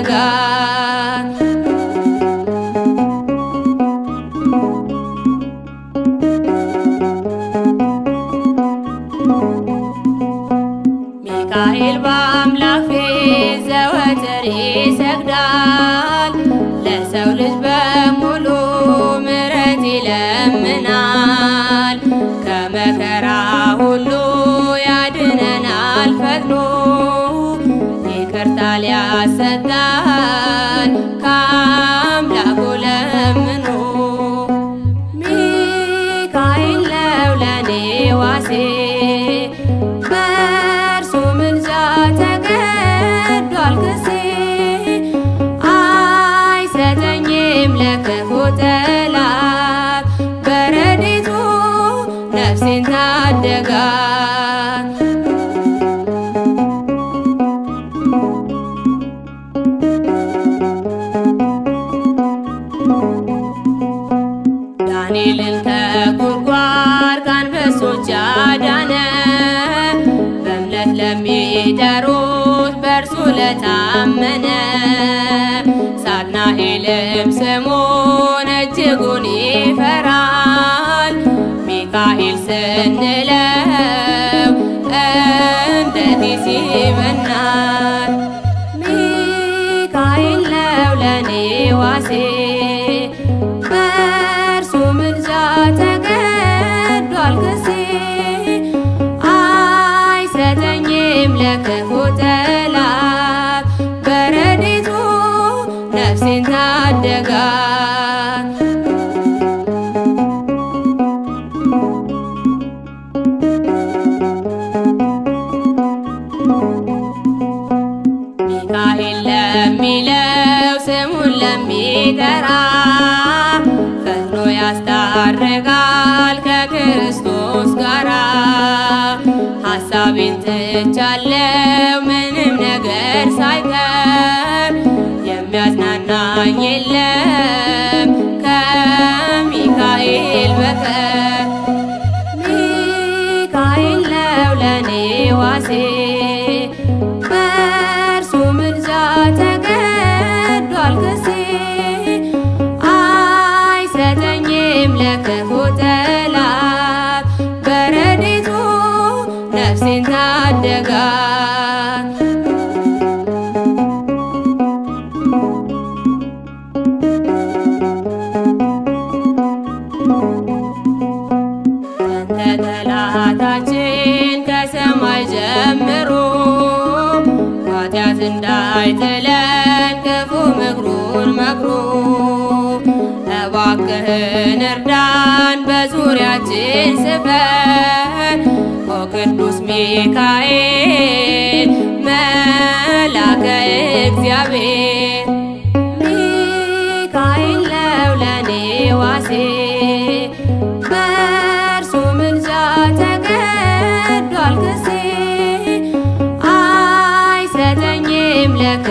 ታደጋት። ሚካኤል በአምላክ ፊት ዘወትር ይሰግዳል። ለሰው ልጅ በሙሉ ምሕረት ይለምናል። ከመከራ ሁሉ ያድነናል ፈጥኖ ይቅርታ ሊያሰጣን ከአምላኩ ለምኖ ሚካኤል ነው ለኔ ዋሴ በእርሱ ምልጃ ተገዷል ክሴ አይሰጠኝም ለክፉ ጠላት በረድኤቱ ነፍሴን ታደጋት። ዳንኤልን ከጉድጓድ ከአንበሶች ያዳነ በእምነት ለሚጠሩት በእርሱ ለታመነ ሳጥናኤልም ስሙን እጅጉን ይፈራል። ሚካኤል ስንለው እንዴት ይበናል። ሚካኤል ነው ለኔ ዋሴ በእርሱ ምልጃ ተገዷል ክሴ አይሰጠኝም ለክፉ ጠላት በረድኤቱ ነፍሴን ታደጋት። ሚካኤል ለሚለው ስሙን ለሚጠራ ፈጥኖ ያስታርቃል ከክርስቶስ ጋራ። ሐሳቤን ትቻለው ምንም ነገር ሳይቀር የሚያዝናናኝ የለም ከሚካኤል በቀር። ሚካኤል ነው ለኔ ዋሴ በእርሱ ምልጃ ተገዷል ክሴ አይሰጠኝም ለክፉ ጠላት በረድኤቱ ነፍሴን ታደጋት። አንተ ጠላታችን ከሰማይ ጀምሮ ኃጢአት እንዳይጥለን ክፉ ምክሩን መክሮ እባክህን እርዳን በዙሪያችን ስፈር ኦ ቅዱስ ሚካኤል መላከ እግዚአብሔር ሚካኤል ነው ለኔ ዋሴ በእርሱ ምልጃ ተገዷል ክሴ አይሰጠኝም ለክ